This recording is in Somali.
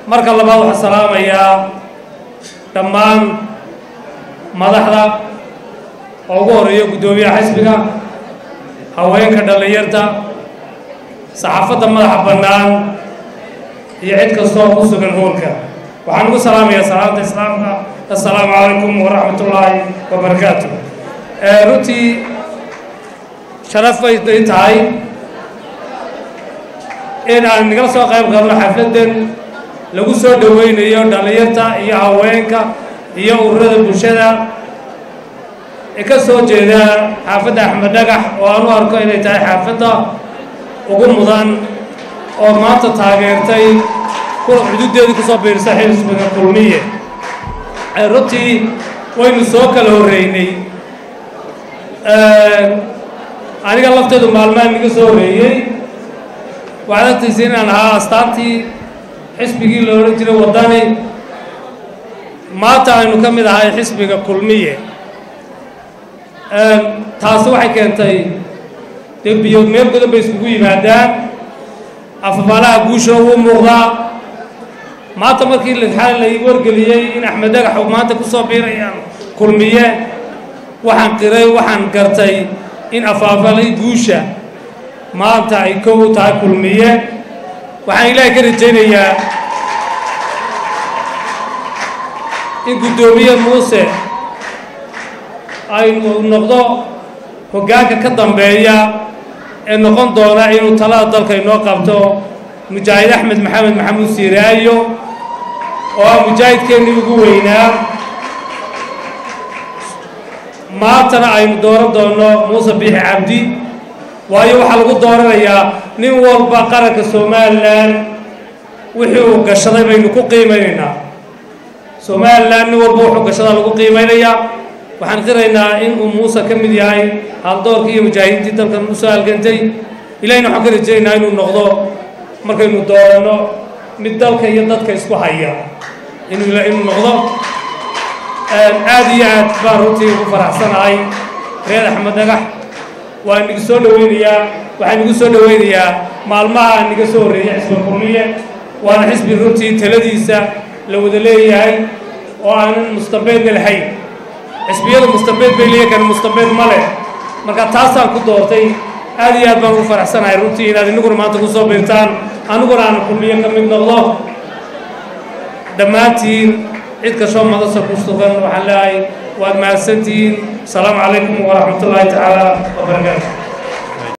marka labaad waxaan salaamayaa dhammaan madaxda oo ugu horeeya guddoomiyaha xisbiga haweenka dhallinyarta saxaafadda madaxa bannaan iyo cid kastoo ku sugan hoolka waxaan ugu salaamayaa salaamta islaamka assalaamu calaykum waraxmat ullaahi wabarakaatu runtii sharaf bay ii tahay in aan nagala soo qayb qabno xafladdan lagu soo dhoweynayo dhallinyarta iyo haweenka iyo ururada bulshada ee ka soo jeeda xaafadda axmed dhagax oo aan u arko inay tahay xaafadda ugu mudan oo maanta taageertay xuduuddeedii kusoo biirsay xisbiga kulmiye runtii waynu soo kala horreynay aniga lafteedu maalmaha niga soo horreeyey waxaad agtaysa inaan ahaa astaantii xisbigii la odhan jiray waddani maanta aynu ka mid ahay xisbiga kulmiye taasi waxay keentay dee biyood meel godan bay iskugu yimaadaan afafaalaha guusha ugu muuqdaa maanta markii lixaan la wargeliyey in axmed dhagax uu maanta ku soo biirayaan kulmiye waxaan qiray waxaan gartay in afaafalay guusha maanta ay kow u tahay kulmiye waxaan ilaahay ka rajaynayaa in guddoomiye muuse ay noqdo hoggaanka ka dambeeya ee noqon doona inuu talada dalka inoo qabto mujaahid axmed maxamed maxamuud siiraayo oo ah mujaahidkeennii ugu weynaa maantana aynu dooran doonno muuse biixi cabdi waayo waxaa lagu dooranayaa nin walba qaranka somalilan wixii uu gashaday baynu ku qiimaynaynaa somalilan nin walba wuxuu gashadaa lagu qiimaynayaa waxaan qiraynaa in uu muuse ka mid yahay haldoorkii iyo mujaahidiintii dalkan u soo halgantay ilahina waxaan ka rajaynaynaa inuu noqdo markaynu dooranno mid dalka iyo dadka isku haya inuu inuu noqdo aad iyo aad baan runtii ugu faraxsanahay reer axmed dhagax waan nigu soo dhoweynayaa waxaan nigu soo dhoweynayaa maalmaha aan niga soo horreeyay xisba kulmiye waana xisbi runtii taladiisa la wada leeyahay oo aanan mustabeedna lahayn xisbiyada mustabeed bay leeyahay kan mustabeed ma leh marka taasaan ku doortay aad iyo aad baan ugu faraxsanahay runtii inaad inaguna maanta ku soo biirtaan aniguna aan kulmiye ka mid noqdo dhammaantiin cid kastoo madasa ku sugan waxaan leeyahay waad mahadsantihiin asalaamu calaykum waraxmat ullaahi tacaala wabarakaatu